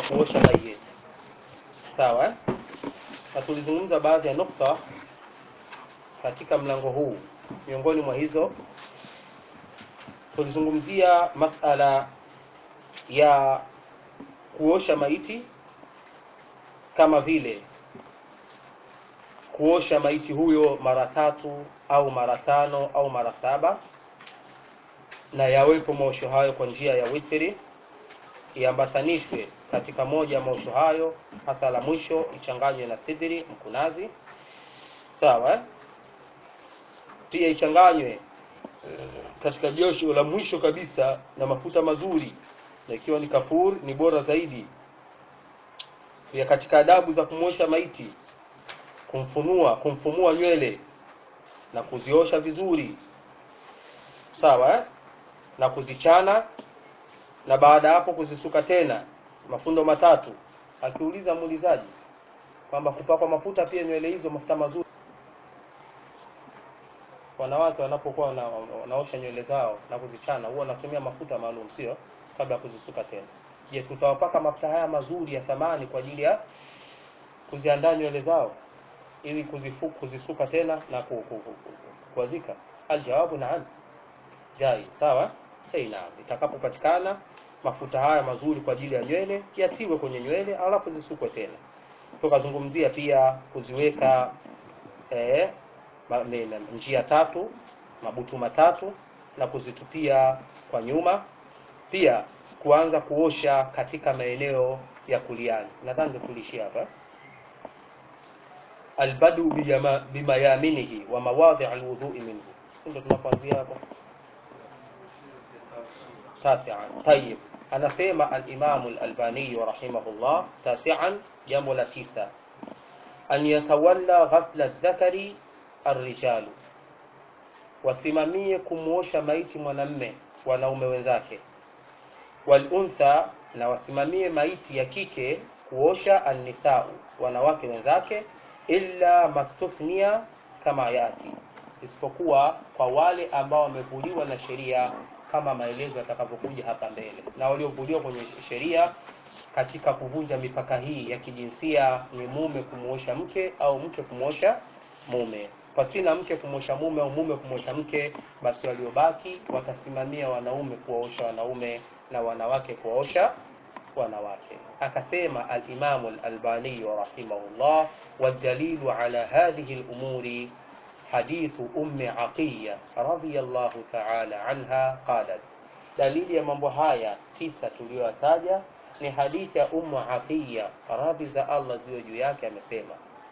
kuosha mayeti sawa eh? na tulizungumza baadhi ya nukta katika mlango huu miongoni mwa hizo tulizungumzia masala ya kuosha maiti kama vile kuosha maiti huyo mara tatu au mara tano au mara saba na yawepo maosho hayo kwa njia ya witri iambatanishwe katika moja ya maosho hayo hasa la mwisho ichanganywe na sidri mkunazi sawa eh? pia ichanganywe katika josho la mwisho kabisa na mafuta mazuri na ikiwa ni kafur ni bora zaidi pia katika adabu za kumwosha maiti kumfunua kumfumua nywele na kuziosha vizuri sawa eh? na kuzichana na baada ya hapo kuzisuka tena mafundo matatu akiuliza muulizaji kwamba kupakwa mafuta pia nywele hizo mafuta mazuri wanawake wanapokuwa wana, wanaosha nywele zao na kuzichana huwa wanatumia mafuta maalum sio kabla ya kuzisuka tena je tutawapaka mafuta haya mazuri ya thamani kwa ajili ya kuziandaa nywele zao ili kuzifu, kuzisuka tena na ku, ku, ku, ku, kuwazika aljawabu naam jai sawa hey, naam itakapopatikana mafuta haya mazuri kwa ajili ya nywele yatiwe kwenye nywele alafu zisukwe tena tukazungumzia pia kuziweka eh, ma, ne, ne, njia tatu mabutu matatu na kuzitupia kwa nyuma pia kuanza kuosha katika maeneo ya kuliani nadhani tulishia hapa albadu bimayaminihi wa mawadhi alwudhui minhu ndio tunapoanzia hapa tasian tayib anasema alimamu lalbaniyu rahimahullah tasian jambo la tisa an yatawalla ghasla dhakari arrijalu wasimamie kumwosha maiti mwanamme wanaume wenzake waluntha na wasimamie maiti ya kike kuosha annisau wanawake wenzake illa mastuthnia kama yati isipokuwa kwa wale ambao wamevuliwa na sheria kama maelezo yatakavyokuja hapa mbele na waliovuliwa kwenye sheria katika kuvunja mipaka hii ya kijinsia ni mume kumwosha mke au mke kumwosha mume pasina mke kumwosha mume au mume kumwosha mke basi waliobaki watasimamia wanaume kuwaosha wanaume na wanawake kuwaosha wanawake akasema alimamu lalbaniyu rahimahullah والدليل على هذه الأمور حديث أم عقية رضي الله تعالى عنها قالت دليل ya mambo haya tisa tuliyotaja ni hadithi ya Ummu Atiya radhi za Allah ziwe juu yake amesema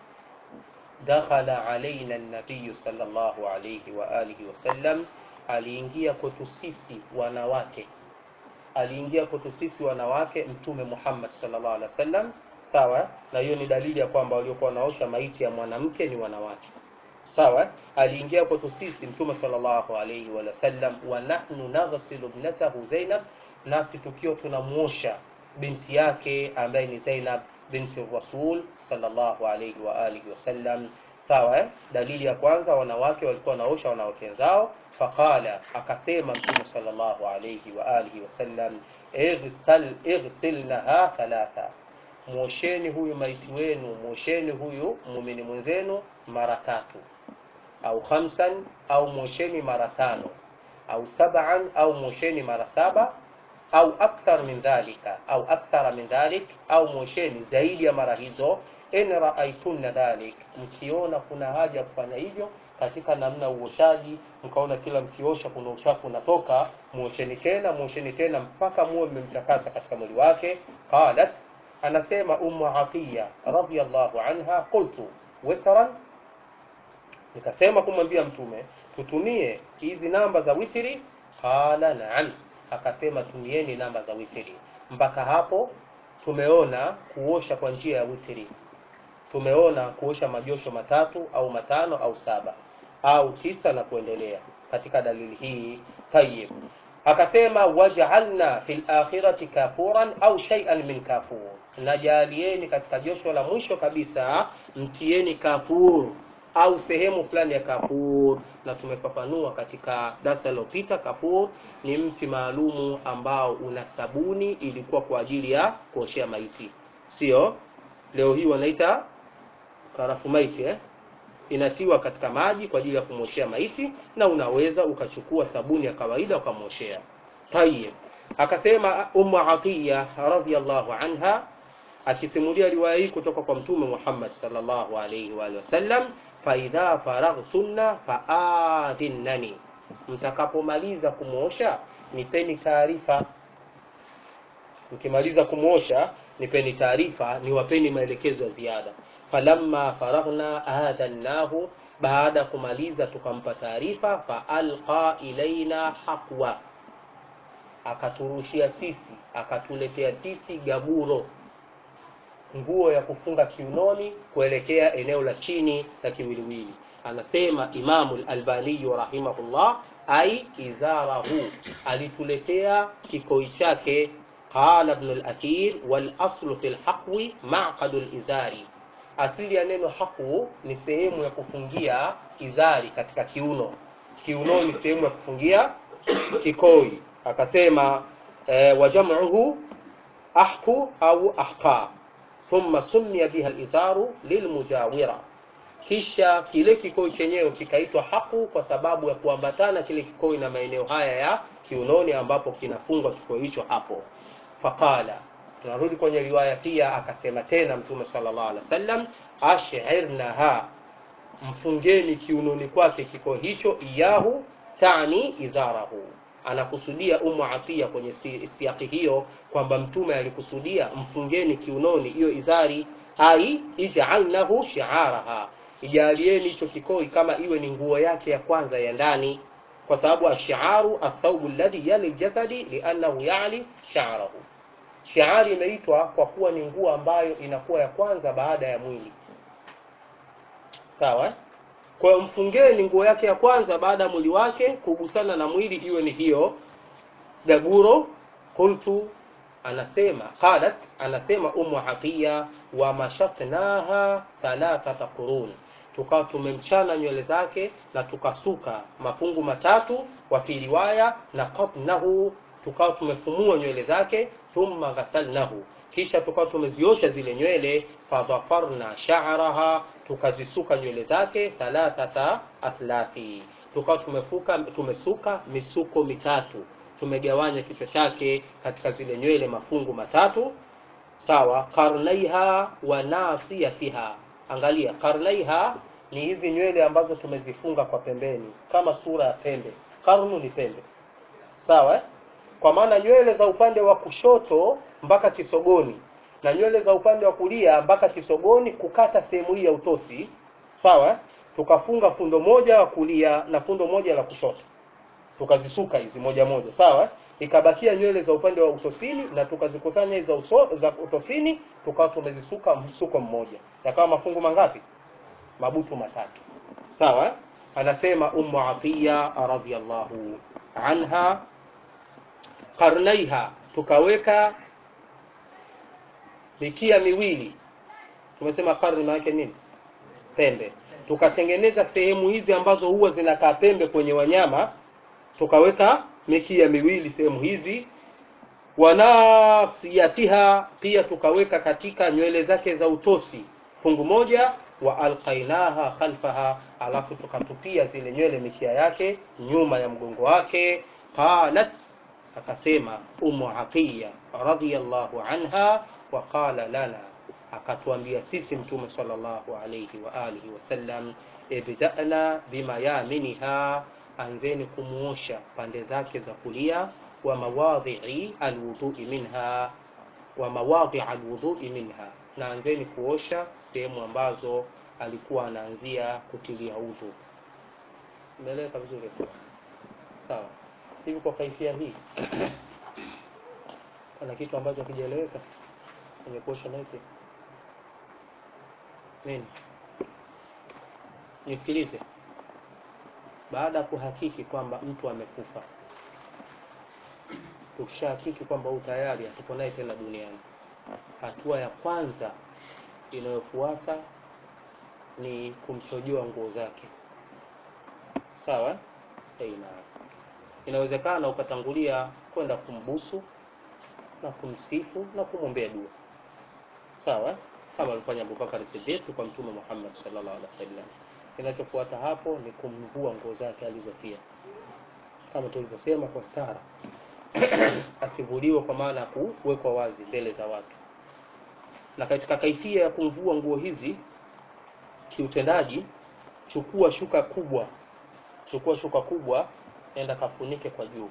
dakhala alaina an-nabiy sallallahu alayhi wa alihi wasallam aliingia kwetu sisi wanawake aliingia kwetu sisi wanawake mtume Muhammad sallallahu alaihi wasallam sawa na hiyo ni dalili ya kwamba waliokuwa wanaosha maiti ya mwanamke ni wanawake sawa aliingia kwetu sisi mtume sallallahu alaihi wa sallam wa nahnu naghsilu ibnatahu Zainab nasi tukiwa tunamuosha binti yake ambaye ni Zainab binti Rasul sallallahu alaihi wa alihi wasallam sawa eh? dalili ya kwanza wanawake walikuwa wanaosha wanawake zao faqala akasema mtume sallallahu alaihi wa alihi wasallam ighsal ighsilnaha thalatha mwosheni huyu maiti wenu mwosheni huyu muumini mwenzenu mara tatu au khamsan au mwosheni mara tano au sab'an au mwosheni mara saba au akthar min dhalika au akthara min dhalik au mwosheni zaidi ya mara hizo in raaitunna dhalik mkiona kuna haja ya kufanya hivyo katika namna uoshaji mkaona kila mkiosha kuna uchafu unatoka mwosheni tena mwosheni tena mpaka muwe mmemtakasa katika mwili wake qalat anasema ummu atiya radhiyallahu anha qultu witran nikasema kumwambia mtume tutumie hizi namba za witri qala na'am akasema tumieni namba za witri mpaka hapo tumeona kuosha kwa njia ya witri tumeona kuosha majosho matatu au matano au saba au tisa na kuendelea katika dalili hii tayib akasema waj'alna fil akhirati kafuran au shay'an min kafur najalieni katika josho la mwisho kabisa mtieni kafur au sehemu fulani ya kafur na tumefafanua katika darasa lilopita kafur ni mti maalumu ambao una sabuni ilikuwa kwa ajili ya kuoshea maiti sio leo hii wanaita karafu maiti eh? inatiwa katika maji kwa ajili ya kumwoshea maiti na unaweza ukachukua sabuni ya kawaida ukamwoshea tayib akasema ummu atiya radhiallahu anha akisimulia riwaya hii kutoka kwa mtume Muhammad sallallahu alayhi wa alihi wasallam faidha faraghtunna faadhinnani mtakapomaliza kumwosha nipeni taarifa mkimaliza kumwosha nipeni taarifa niwapeni maelekezo ya ziada falamma faraghna adhannahu baada ya kumaliza tukampa taarifa faalqa ilaina haqwa akaturushia sisi akatuletea sisi gaburo nguo ya kufunga kiunoni kuelekea eneo la chini la kiwiliwili anasema imamu lalbaniyu rahimahullah ai izarahu alituletea kikoi chake qala ibnu lathir walaslu fi lhaqwi maqadu lizari asili ya neno haqu ni sehemu ya kufungia izari katika kiuno kiuno ni sehemu ya kufungia kikoi akasema e, wajamuhu ahku au ahqa thumma summiya biha lizaru lilmujawira kisha kile kikoi chenyewe kikaitwa haku kwa sababu ya kuambatana kile kikoi na maeneo haya ya kiunoni ambapo kinafungwa kikoi hicho hapo faqala tunarudi kwenye riwaya pia akasema tena mtume sallallahu alaihi wasallam ashirnaha mfungeni kiunoni kwake kikoi hicho iyahu tani izarahu anakusudia umu atia kwenye siaki hiyo kwamba mtume alikusudia mfungeni kiunoni hiyo izari ai ijalnahu shiaraha ijalieni hicho kikoi kama iwe ni nguo yake ya kwanza ya ndani kwa sababu ashiaru athaubu alladhi yali ljasadi liannahu yali shaarahu shiari imeitwa kwa kuwa ni nguo ambayo inakuwa ya kwanza baada ya mwili sawa kwa hiyo mfungeni nguo yake ya kwanza baada ya mwili wake kugusana na mwili iwe ni hiyo gaguro qultu anasema qalat anasema umu haqiya wa mashatnaha thalathata qurun tukawa tumemchana nywele zake na tukasuka mafungu matatu wa fi riwaya na qatnahu tukawa tumefumua nywele zake thumma ghasalnahu kisha tukawa tumeziosha zile nywele fadhafarna sha'raha tukazisuka nywele zake thalathata athlafi tukawa tumefuka tumesuka misuko mitatu tumegawanya kichwa chake katika zile nywele mafungu matatu sawa karnaiha wa nasiyatiha angalia karnaiha ni hizi nywele ambazo tumezifunga kwa pembeni kama sura ya pembe karnu ni pembe sawa eh? kwa maana nywele za upande wa kushoto mpaka kisogoni na nywele za upande wa kulia mpaka kisogoni kukata sehemu hii ya utosi sawa tukafunga fundo moja wa kulia na fundo moja la kushoto tukazisuka hizi moja moja sawa ikabakia nywele za upande wa utosini na tukazikusanya za uso, za utosini tukawa tumezisuka msuko mmoja yakawa mafungu mangapi mabutu matatu sawa anasema ummu atiya radhiallahu anha karnaiha tukaweka mikia miwili tumesema karni maanake nini pembe tukatengeneza sehemu hizi ambazo huwa zinakaa pembe kwenye wanyama tukaweka mikia miwili sehemu hizi wanasiyatiha pia tukaweka katika nywele zake za utosi fungu moja wa alqainaha khalfaha alafu tukatupia zile nywele mikia yake nyuma ya mgongo wake qalat akasema umu aqiya radhiyallahu anha wa qala lana akatuambia sisi mtume sallallahu alayhi wa alihi wasallam ibda'na bimayaminiha anzeni kumuosha pande zake za kulia wa mawadhi'i alwudhu'i minha wa mawadhi' alwudhu'i minha na anzeni kuosha sehemu ambazo alikuwa anaanzia kutilia udhu umeeleweka vizuri sawa hivi kwa kaifia hii kuna kitu ambacho hakijaeleweka kwenye kuosha maiti nini nisikilize baada ya kuhakiki kwamba mtu amekufa tukishahakiki kwamba huu tayari hatuko naye tena duniani hatua ya kwanza inayofuata ni kumchojoa nguo zake sawa eh, na inawezekana ukatangulia kwenda kumbusu na kumsifu na kumwombea dua sawa kama alifanya Abubakar Siddiq kwa Mtume Muhammad sallallahu alaihi wasallam. Kinachofuata hapo ni kumvua nguo zake alizofia, kama tulivyosema, kwa stara asivuliwe, kwa maana ya kuwekwa wazi mbele za watu. Na katika kaifia ya kumvua nguo hizi kiutendaji, chukua shuka kubwa, chukua shuka kubwa, enda kafunike kwa juu,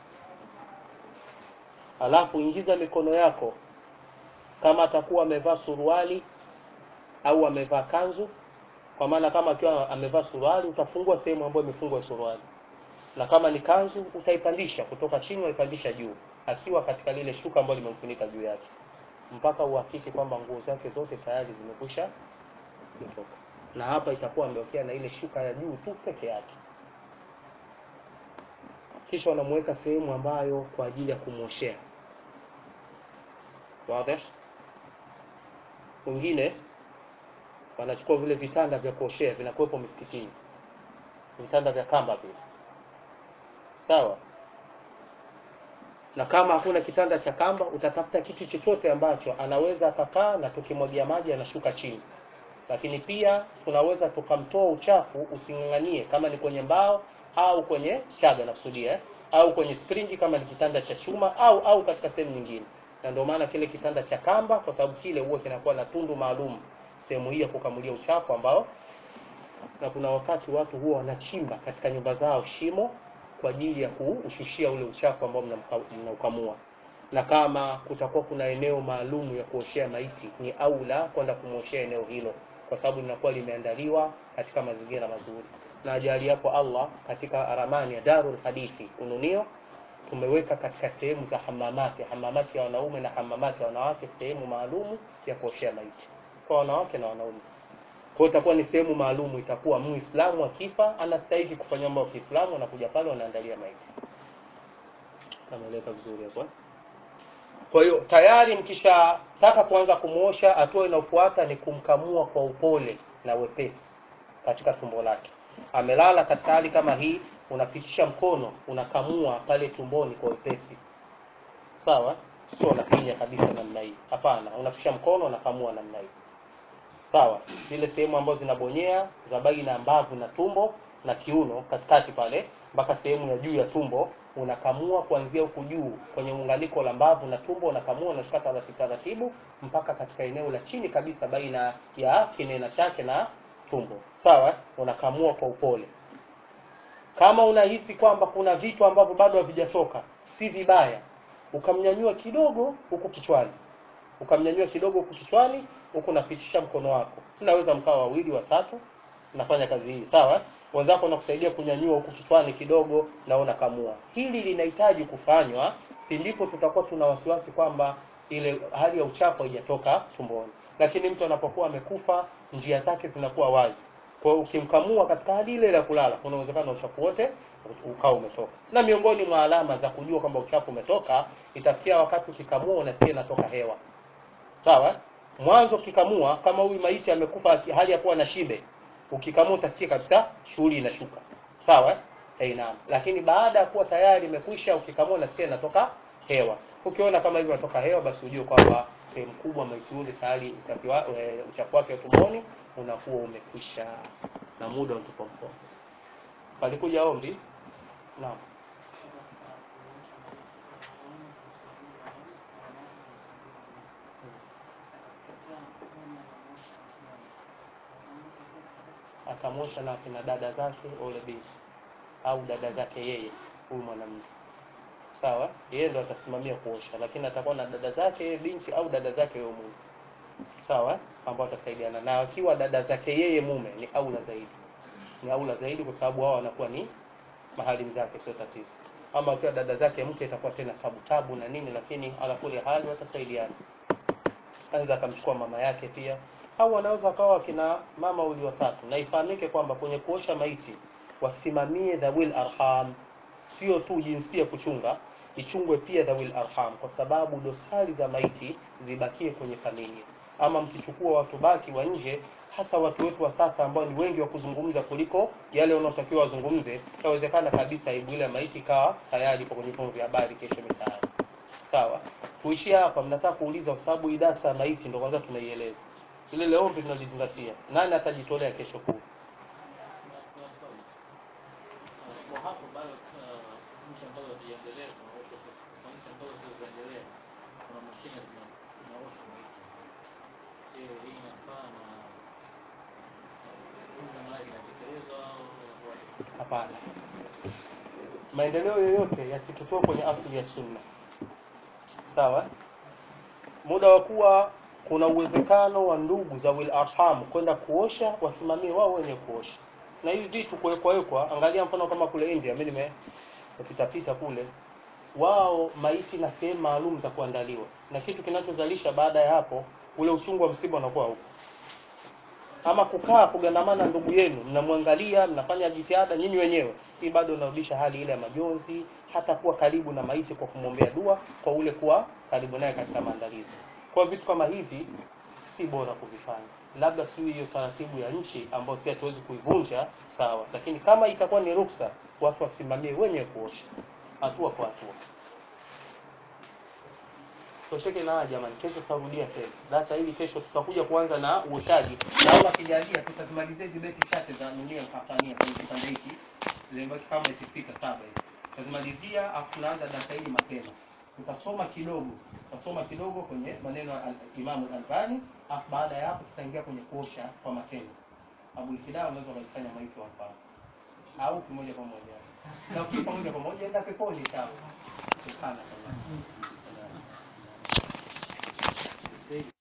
alafu ingiza mikono yako kama atakuwa amevaa suruali au amevaa kanzu, kwa maana kama akiwa amevaa suruali utafungua sehemu ambayo imefungwa suruali, na kama ni kanzu utaipandisha kutoka chini, waipandisha juu, akiwa katika lile shuka ambalo limemfunika juu yake, mpaka uhakiki kwamba nguo zake zote tayari zimekwisha kutoka, na hapa itakuwa ameokea na ile shuka ya juu tu peke yake. Kisha wanamuweka sehemu ambayo kwa ajili ya kumwoshea. Wazi? wengine wanachukua vile vitanda vya kuoshea vinakuwepo misikitini, vitanda vya kamba vile, sawa. Na kama hakuna kitanda cha kamba, utatafuta kitu chochote ambacho anaweza akakaa na tukimwagia maji anashuka chini. Lakini pia tunaweza tukamtoa uchafu using'ang'anie, kama ni kwenye mbao au kwenye chaga nakusudia, eh, au kwenye springi kama ni kitanda cha chuma au au katika sehemu nyingine na ndio maana kile kitanda cha kamba, kwa sababu kile huwa kinakuwa na tundu maalum sehemu hii ya kukamulia uchafu ambao, na kuna wakati watu huwa wanachimba katika nyumba zao shimo kwa ajili ya kuushushia ule uchafu ambao mnaukamua, na kama kutakuwa kuna eneo maalum ya kuoshea maiti, ni aula kwenda kumwoshea eneo hilo, kwa sababu linakuwa limeandaliwa katika mazingira mazuri. Na ajali yapo Allah katika ramani ya Darul Hadithi Ununio tumeweka katika sehemu za hamamati, hamamati ya wanaume na hamamati ya wanawake, sehemu maalumu ya kuoshea maiti kwa wanawake na wanaume. Kwa hiyo itakuwa ni sehemu maalumu, itakuwa muislamu akifa anastahili kufanya mambo ya Kiislamu, anakuja pale wanaandalia maiti. Ameeleka vizuri hapo. Kwa hiyo tayari mkishataka kuanza kumuosha, hatua inayofuata ni kumkamua kwa upole na wepesi katika tumbo lake. Amelala katika hali kama hii, unapitisha mkono unakamua pale tumboni kwa wepesi, sawa. Sio unafinya kabisa namna hii, hapana. Unapitisha mkono unakamua namna hii, sawa. Zile sehemu ambazo zinabonyea za baina ya mbavu na tumbo na kiuno, katikati pale mpaka sehemu ya juu ya tumbo, unakamua kuanzia huku juu kwenye muunganiko la mbavu na tumbo, unakamua unashika taratibu taratibu mpaka katika eneo la chini kabisa baina ya kinena chake na tumbo, sawa. Unakamua kwa upole kama unahisi kwamba kuna vitu ambavyo bado havijatoka, si vibaya ukamnyanyua kidogo huku kichwani, ukamnyanyua kidogo huku kichwani, huku unapitisha mkono wako. Tunaweza mkawa wawili watatu, nafanya kazi hii sawa. Wenzako nakusaidia kunyanyua huku kichwani kidogo, na unakamua. Hili linahitaji kufanywa pindipo tutakuwa tuna wasiwasi kwamba ile hali ya uchafu haijatoka tumboni, lakini mtu anapokuwa amekufa, njia zake zinakuwa wazi kwa hiyo ukimkamua katika hali ile ya kulala, kuna uwezekano uchafu wote ukao umetoka. Na miongoni mwa alama za kujua kwamba uchafu umetoka, itafikia wakati ukikamua unasikia inatoka hewa, sawa. Mwanzo ukikamua, kama huyu maiti amekufa hali ya kuwa na shibe, ukikamua utasikia kabisa shughuli inashuka, sawa. Eh, naam. Lakini baada ya kuwa tayari imekwisha, ukikamua unasikia inatoka hewa. Ukiona kama hivyo inatoka hewa, basi ujue kwamba sehemu kubwa maiti yule tayari uchafu wake wa tumboni unakuwa umekwisha na muda utupo mkono. Palikuja ombi naam, akamwosha na akina dada zake ole binti au dada zake yeye huyu mwanamke sawa, yeye ndo atasimamia kuosha, lakini atakuwa na dada zake yeye binti au dada zake yeye mume sawa, ambao watasaidiana na akiwa dada zake yeye mume ni aula zaidi, ni aula zaidi kwa sababu wao wanakuwa ni mahali zake, sio tatizo. Ama akiwa dada zake mke itakuwa tena tabu tabu na nini, lakini ala kuli hali watasaidiana. Anaweza akamchukua mama yake pia, au wanaweza kawa kina mama wawili watatu, na ifahamike kwamba kwenye kuosha maiti wasimamie dhawil arham, sio tu jinsia kuchunga, ichungwe pia dhawil arham, kwa sababu dosari za maiti zibakie kwenye familia ama mkichukua watu baki wa nje hasa watu wetu wa sasa ambao ni wengi wa kuzungumza kuliko yale wanaotakiwa wazungumze, inawezekana kabisa aibu ile ya maiti ikawa tayari ipo kwenye vyombo vya habari kesho mitaani. Sawa, tuishie hapa. Mnataka kuuliza kwa sababu hii darasa ya maiti ndo kwanza tunaieleza, ile leo ndio tunalizingatia. Nani atajitolea kesho kuu? kwa hapo bado uh, nchi ambazo hazijaendelea tunaosha kwa nchi ambazo hazijaendelea kuna mashine zina- zinaosha maiti. Je, hii inafaa na huduma nayo inatekelezwa au inakuwaje? Hapana, maendeleo yoyote yasitutoe kwenye asili ya sunna. Sawa, muda wa kuwa kuna uwezekano wa ndugu za wil arham kwenda kuosha, wasimamie wao wenye kuosha. Na hivi vitu kuwekwa wekwa, angalia mfano kama kule India, mimi nimepita pita kule, wao maiti na sehemu maalum za kuandaliwa, na kitu kinachozalisha baada ya hapo, ule uchungu wa msiba unakuwa huko ama kukaa kugandamana na ndugu yenu, mnamwangalia, mnafanya jitihada nyinyi wenyewe, hii bado inarudisha hali ile ya majonzi, hata kuwa karibu na maiti kwa kumwombea dua, kwa ule kuwa karibu naye katika maandalizi. Kwa vitu kama hivi si bora kuvifanya, labda si hiyo taratibu ya nchi ambayo si hatuwezi kuivunja, sawa, lakini kama itakuwa ni ruksa, watu wasimamie wenyewe kuosha hatua kwa hatua. Tosheke na haya jamani, kesho tutarudia tena data hili. Kesho tutakuja kuanza na uoshaji, na Allah akijalia tutazimalizia hizi beti chache za dunia mkafania kwenye kipande hiki, zimebaki kama ikifika saba hivi, tutazimalizia afu tunaanza data hili mapema. Tutasoma kidogo, tutasoma kidogo kwenye maneno ya Al- Imamu Albani, afu baada ya hapo tutaingia kwenye kuosha kwa matendo. Abu Ikida unaweza kulifanya maiti wa mfano au kimoja kwa moja, na ukipa moja kwa moja enda peponi sawa. Subhanallah.